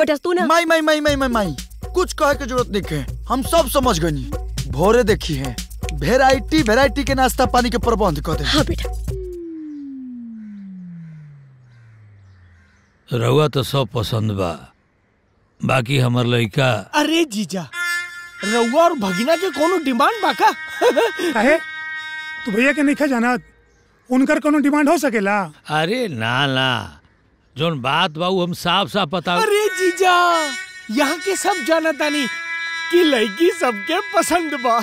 बेटा तू ना माई माई माई माई माई माई कुछ कहे के जरूरत नहीं है हम सब समझ गनी भोरे देखी है वेराइटी वेराइटी के नाश्ता पानी के प्रबंध कर दे हाँ बेटा रउआ तो सब पसंद बा बाकी हमर लइका अरे जीजा रउआ और भगिना के कोनो डिमांड बा का काहे तू भैया के नहीं जाना उनकर कोनो डिमांड हो सकेला अरे ना ना जोन बात बा उ हम साफ साफ बता अरे जीजा यहाँ के सब जाना तानी कि लड़की सबके पसंद बा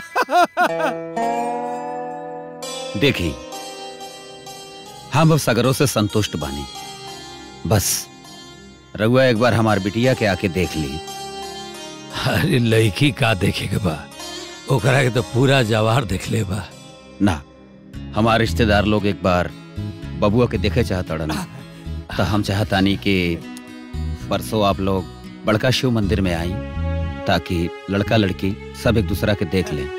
देखी हम अब सगरों से संतुष्ट बानी बस रघुआ एक बार हमार बिटिया के आके देख ली अरे लड़की का देखे के बा ओकरा के तो पूरा जवार देख ले बा ना हमारे रिश्तेदार लोग एक बार बबुआ के देखे चाहतड़न तो हम चाहतानी कि परसों आप लोग बड़का शिव मंदिर में आई ताकि लड़का लड़की सब एक दूसरा के देख लें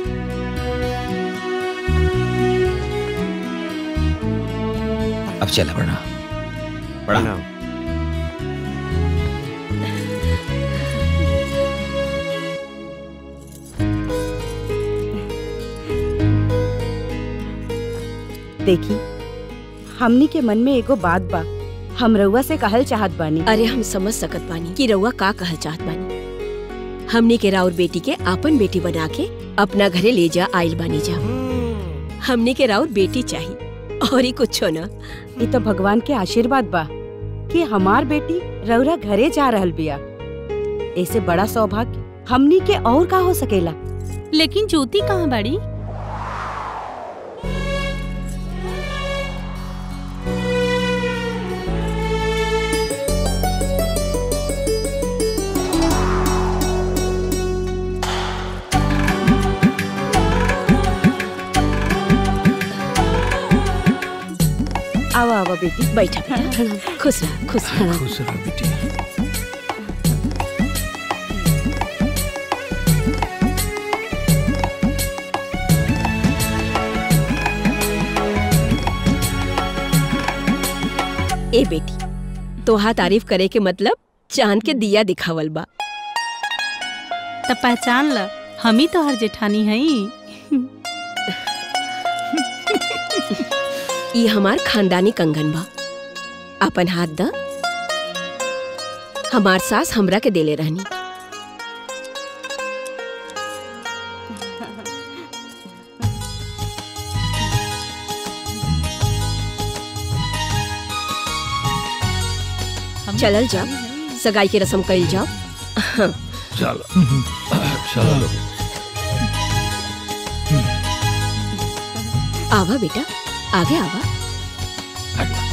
अब चला बड़ा प्रणाम देखी हमनी के मन में एगो बात बा हम रउआ से कहल चाहत बानी अरे हम समझ सकत बानी कि रउआ का कहल चाहत बानी हमनी के राउर बेटी के आपन बेटी बना के अपना घरे ले जा आइल बानी जा हमनी के राउर बेटी चाहिए और ही कुछो ना ये तो भगवान के आशीर्वाद बा कि हमार बेटी रउरा घरे जा रहल बिया ऐसे बड़ा सौभाग्य हमनी के और का हो सकेला लेकिन ज्योति कहाँ बाड़ी आवा आवा बेटी बैठा बेटा खुश रह खुश रह खुश रहो बेटी ए बेटी तोहा तारीफ करे के मतलब चांद के दिया दिखावल बा तब पहचान ल हम ही तो हर जेठानी हई ई हमार खानदानी कंगन बा अपन हाथ द हमार सास हमरा के देले रहनी चलल जाओ सगाई की रस्म कइल जाओ चलो चलो लोग आवा बेटा आगे आवा हट।